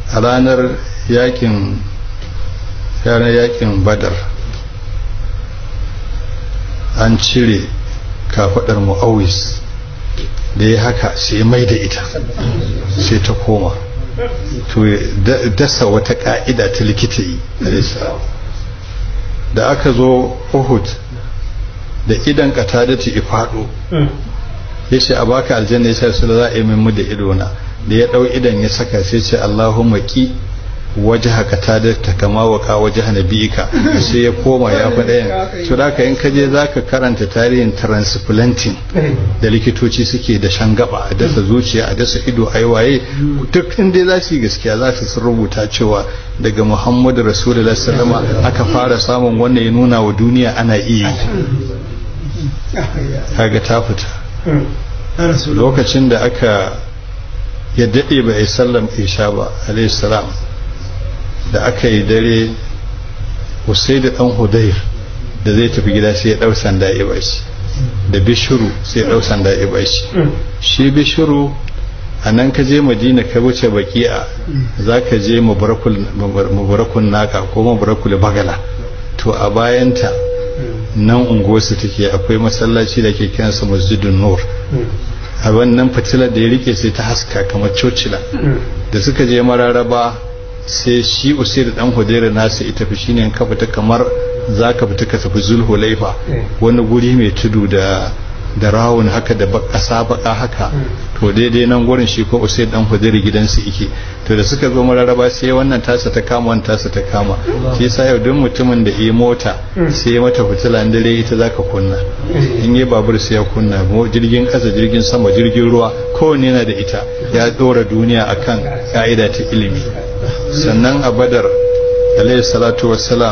a ranar yakin ranar yakin badar an cire kafadar mu'awis da ya haka sai mai da ita sai ta koma to dasa wata ka'ida ta likita yi da aka zo uhud da idan katadatu ifado ya ce a baka aljanna ya ce su za a yi min da idona da ya dau idan ya saka sai ce Allahumma ki waje haka ta da ta kama wa ka waje nabiyika sai ya koma ya fi ɗayan to da ka in ka je za ka karanta tarihin transplanting da likitoci suke da shan gaba a dasa zuciya a dasa ido a waye duk inda za su yi gaskiya za su sun rubuta cewa daga muhammadu rasulullah sallama aka fara samun wannan ya nuna wa duniya ana iya kaga ta fita lokacin da aka ya daɗe ba a yi sallam isha ba alayhi salam da aka yi dare wasai da ɗan hudayr da zai tafi gida sai ya ɗau sanda ya bashi da bishiru sai ya ɗau sanda ya bashi shi bishiru a nan ka je madina ka wuce baki'a za ka je mubarakun naka ko mubarakul bagala to a bayanta nan unguwarsu take akwai masallaci da ke kiransa masjidun nur a wannan fitilar da ya rike sai ta haska kamar cocila da suka je mararaba sai shi usai da dan hudairu nasu ita fi shine ka fita kamar za ka fita ka tafi zulhulaifa wani guri mai tudu da da rawun haka da ƙasa baka haka to daidai nan gurin shi ko usai dan hudairu gidansu yake to da suka zo mararaba sai wannan tasa ta kama wannan tasa ta kama shi yasa yau duk mutumin da yi mota sai ya mata fitila dare ita zaka kunna in yi babur sai ya kunna jirgin ƙasa jirgin sama jirgin ruwa kowanne yana da ita ya dora duniya akan ka'ida ta ilimi sannan a badar alayhi salatu wassalam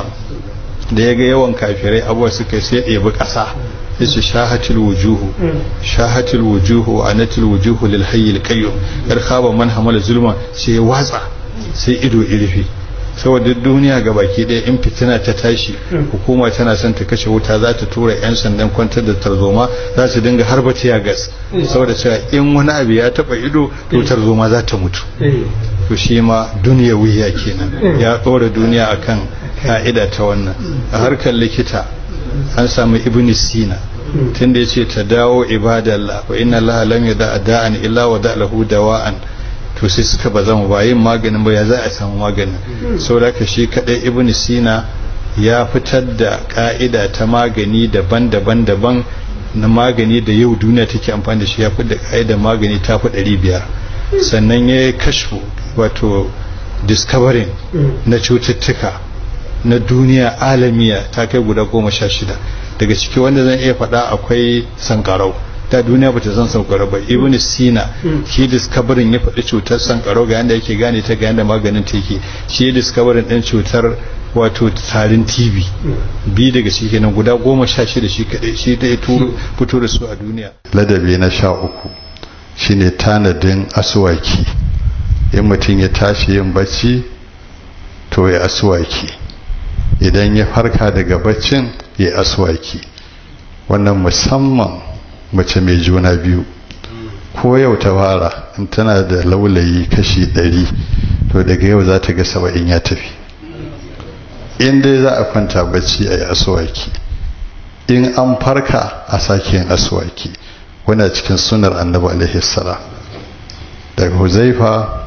da ya ga yawan kafirai abuwa suka sai ɗebi ƙasa yace shahatul wujuhu shahatul wujuhu anatul wujuhu lil hayyil qayyum yar khaba man hamala zulma sai ya watsa sai ido irifi saboda duniya ga baki ɗaya in fitina ta tashi hukuma tana son ta kashe wuta za ta tura 'yan sandan kwantar da tarzoma za su dinga harba tiya gas saboda cewa in wani abu ya taba ido to tarzoma za ta mutu to shi ma duniya wuya kenan ya ɗora duniya akan ka'ida ta wannan a harkar likita an samu ibn sina tunda yace ta dawo ibadallah wa inna allaha lam yada da'an illa wa da lahu dawa'an to sai suka ba zama ba yin maganin ba ya za a samu maganin saboda ka shi kadai ibn sina ya fitar da ka'ida ta magani daban-daban daban na magani da yau duniya take amfani da shi ya fitar da ka'ida magani ta fi ɗari biyar sannan ya yi kashfu wato discovering na cututtuka na duniya alamiya ta kai guda goma sha shida daga ciki wanda zan iya faɗa akwai sankarau ta duniya bata san sankarau ba ibn sina shi discovering ya faɗi cutar sankarau ga yanda yake gane ta ga yanda maganin ta yake shi discovering ɗin cutar wato tarin tv bi daga shi kenan guda goma sha shida shi kaɗai shi ta fito da su a duniya ladabi na sha uku shine tanadin asuwaki in mutum ya tashi yin bacci to ya asuwaki idan ya farka daga baccin ya aswaki wannan musamman mace mai juna biyu ko yau ta fara in tana da laulayi kashi ɗari to daga yau za ta ga saba'in ya tafi in dai za a kwanta bacci a yi aswaki in an farka a sake yin aswaki wana cikin sunar annabi alaihi salam daga huzaifa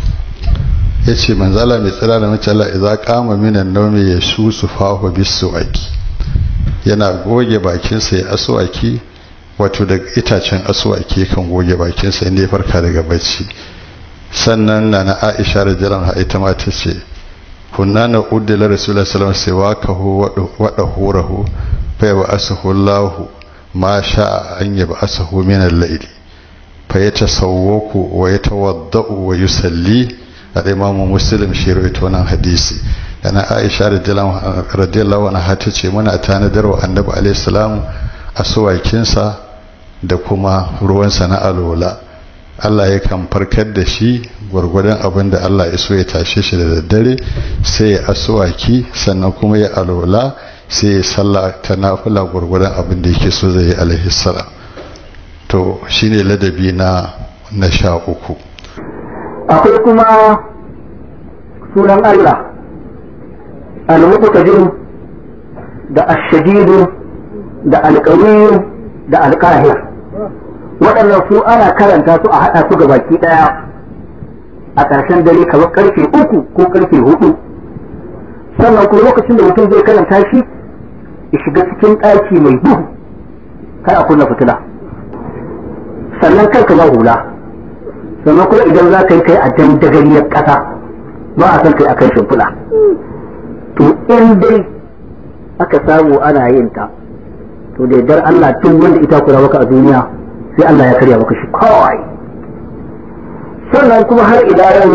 ya ce manzala mai tsira da macala idan kama minan naumi ya su su fahu bisu aiki yana goge bakinsa ya asuwaki wato da itacen asuwaki kan goge bakinsa inda ya farka daga bacci sannan na na aisha da jiran ha ita ma ta ce kunna na uddila rasulullah sallallahu alaihi wasallam sai waka wada hurahu fa ya ba'asahu allah ma sha'a an ya ba'asahu min al-layli fa yatasawwaku wa yatawaddau wa yusalli da imamu muslim shi rawaito wannan hadisi yana aisha radiyallahu anha ta ce muna tanadar wa annabi alaihi salam asuwakinsa da kuma ruwansa na alola Allah ya kan farkar da shi gwargwadon abin da Allah ya so ya tashe shi da daddare sai ya asuwaki sannan kuma ya alola sai ya sallah ta nafila gwargwadon abin da yake so zai yi alaihi salam to shine ladabi na na sha uku akwai kuma sunan Allah al-muqtadir da ash-shadid da al-qawi da al-qahir waɗannan su ana karanta su a haɗa su baki ɗaya a ƙarshen dare kamar karfe uku ko karfe hudu sannan kuma lokacin da mutum zai karanta shi ya shiga cikin ɗaki mai duhu kar a kunna fitila sannan kanka ba hula sannan kuma idan za ka yi kai a dandagariyar ƙasa ba a san kai a kan shimfiɗa to in dai aka samu ana yin ta to da yardar Allah tun wanda ita kura maka a duniya sai Allah ya karya maka shi kawai sannan kuma har ila yau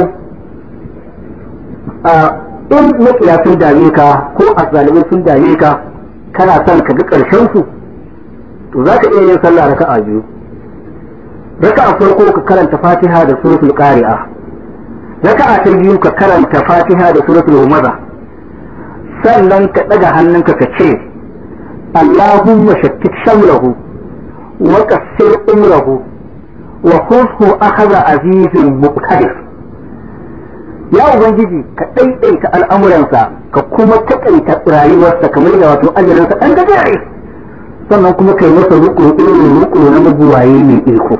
a in makiya sun dame ka ko azzalimai sun dame ka kana son ka ga ƙarshen su to za ka iya yin sallah raka'a biyu raka'a farko ka karanta fatiha da suratul qari'a raka'a ta biyu ka karanta fatiha da suratul humaza sannan ka daga hannunka ka ce Allahumma shattit shamlahu wa qassir umrahu wa khudhu akhadha azizin muqtadir ya ubangiji ka daidaita al'amuransa ka kuma takaita rayuwarsa kamar da wato ajalinsa dan gajere sannan kuma kai masa rukun irin rukun na mabuwaye mai iko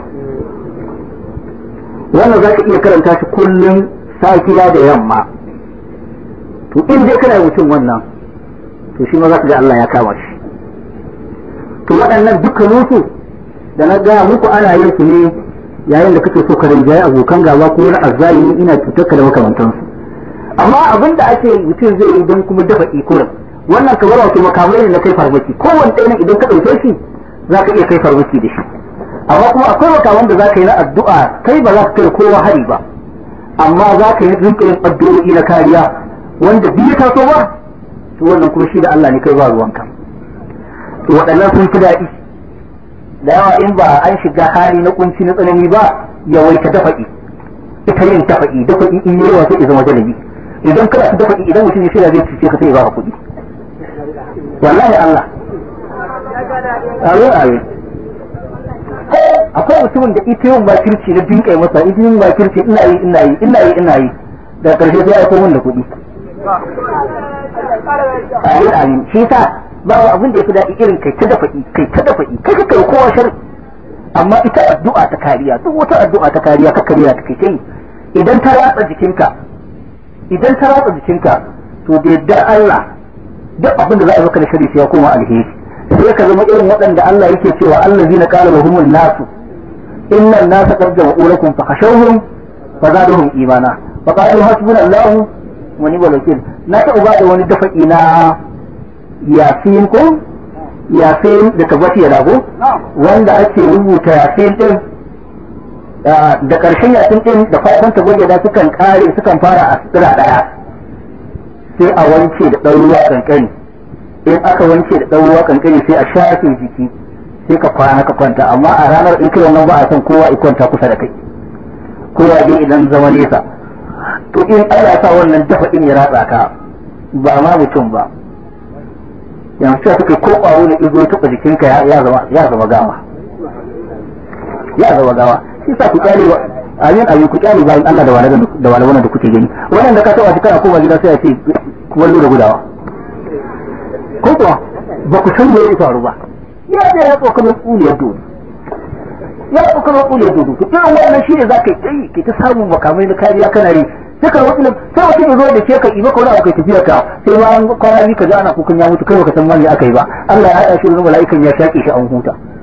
wannan za ka iya karanta shi kullum safiya da yamma to in dai kana mutum wannan to shi ma za ka ga Allah ya kama shi to waɗannan dukkaninsu da na gaya muku ana yin su ne yayin da kake so ka rinjaye abokan gaba ko na azzalimi ina cutar ka da makamantansu amma abin da ake mutum zai yi don kuma dafa ikurin wannan kamar wato makamai ne na kai farmaki kowanne ɗaya idan ka ɗauke shi za ka iya kai farmaki da shi amma kuma akwai makaman da za ka yi na addu'a kai ba za ka kai kowa hari ba amma za ka yi rinka yin addu'o'i na kariya wanda biyu ta so ba to wannan kuma shi da Allah ne kai ba ruwanka to waɗannan sun fi daɗi da yawa in ba an shiga hali na kunci na tsanani ba yawaita dafa'i ita yin dafa'i dafa'i in yi yawa sai ya zama jalabi idan kana ta dafa'i idan mutum ya shirya zai cuce ka sai ya baka kuɗi wallahi Allah amin amin akwai mutumin da ita yin bakirci na dinka masa ita yin bakirci ina yi ina yi ina yi ina yi da karshe sai ya min da kuɗi amin amin shi sa babu abin da ya fi daɗi irin kai ta dafa'i kai ta dafa'i kai kai kowa shari amma ita addu'a ta kariya duk wata addu'a ta kariya ka kariya ta kai yi idan ta ratsa jikinka idan ta ratsa jikinka to da yardar Allah duk abin da za a maka da shari sai ya koma alheri sai ka zama irin waɗanda Allah yake cewa allazina qala lahumul nasu inna an-nasa qad jama'u lakum fakhashawhum fazadahum imana fa qalu hasbunallahu wa ni'mal wakeel na ta uba da wani dafa'i na yasin ko yasin da tabbati ya rago wanda ake rubuta yasin din da karshen yasin din da farkon tabbati da sukan kare sukan fara a sutura daya sai a wanke da ɗan ruwa kankani in aka wanke da ɗan ruwa kankani sai a shafe jiki sai ka kwana ka kwanta amma a ranar in kai wannan ba a san kowa ya kwanta kusa da kai kowa dai idan zama nesa to in Allah ya sa wannan dafa in ya ratsa ka ba ma mutum ba yanzu sai suka ko ƙwaro da izo taɓa jikinka ya zama ya zama gawa ya zama gawa shi sa ku kyale wa ayin ayin ku kyale bayan Allah da walagan da walagan da kuke gani wannan da ka taɓa shi kana koma gida sai ya ce wallo da gudawa ko kuwa ba ku san me ya faru ba ya ce ya tsoka mai tsuliyar dodo ya tsoka mai tsuliyar dodo to irin wannan shi ne za ka yi ke ta samun makamai na kariya kana yi sai ka wasu sai wasu ya zo da ke ka yi maka wani abu kai tafiya ka sai ma kwana biyu ka ji ana kukan ya mutu kai baka san ma me aka yi ba Allah ya haɗa shi da mala'ikan ya shaƙe shi an huta